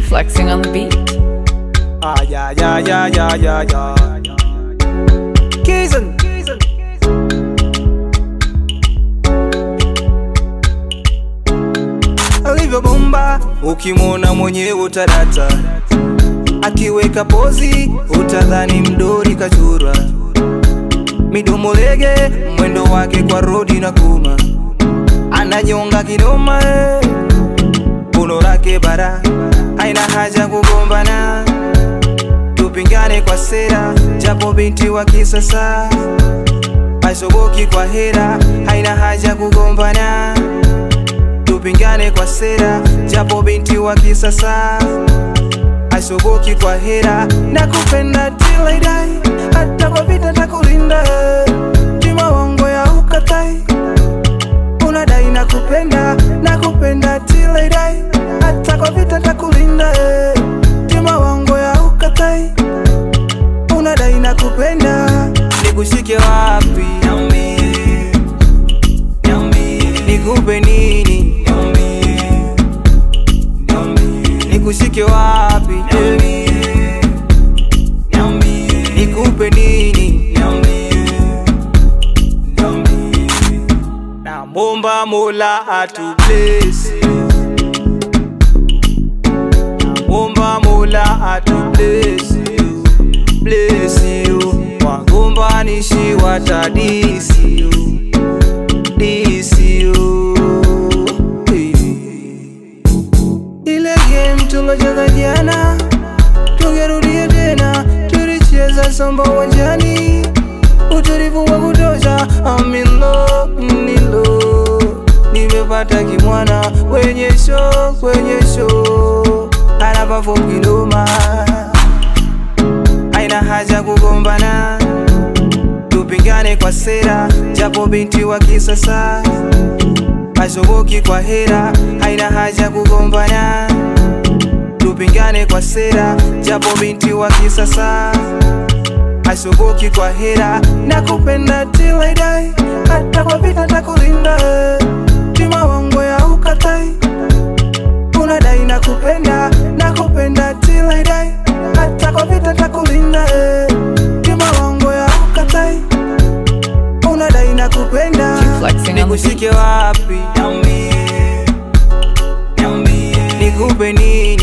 flexing on the beat. Ah, yeah, yeah, yeah, yeah, yeah, yeah. Kizen. Alivyobomba ukimwona mwenyewe utadata, akiweka pozi utadhani mdori kachura, midomo lege, mwendo wake kwa rodi na kuma, ananyonga kidoma eh. Uno lake bara, haina haja kugombana, tupingane kwa sera, japo binti wa kisasa asoboki kwa hera, haina haja kugombana, tupingane kwa sera, japo binti wa kisasa asoboki kwa hera, na kupenda till I die, hata kwa vita takulinda, jima wangu ya ukatai unadai na kupenda na kupenda till I die, hata kwa vita takulinda eh. Juma wangu ya ukatai, unadai na kupenda, nikushike wapi? Niambie, niambie, nikupe nini? Niambie, niambie, nikushike wapi? Niambie, niambie, nikupe nini? Niambie, niambie Namwomba Mola atu bless you. Namwomba Mola atu bless you, bless you. Wagombanishi watadisi you, disi you. Eh. Ile game tulocheza jana tungerudie tena, tulicheza samba uwanjani, utulivu wa kutosha. I'm in love, in love. Nimepata kimwana kwenye show, kwenye show, ana perform kinoma, haina haja kugombana, tupingane kwa sera, japo binti wa kisasa asoboki kwa hera, haina haja kugombana, tupingane kwa sera, japo binti wa kisasa asoboki kwa hera, na kupenda till I die, hata kwa vita takulinda, jima wangu ya ukatai, unadai na kupenda, na kupenda till I die, hata kwa vita takulinda, jima wangu ya ukatai, unadai na kupenda, Flexing on the nikushike wapi? Niambie, niambie, nikupe nini?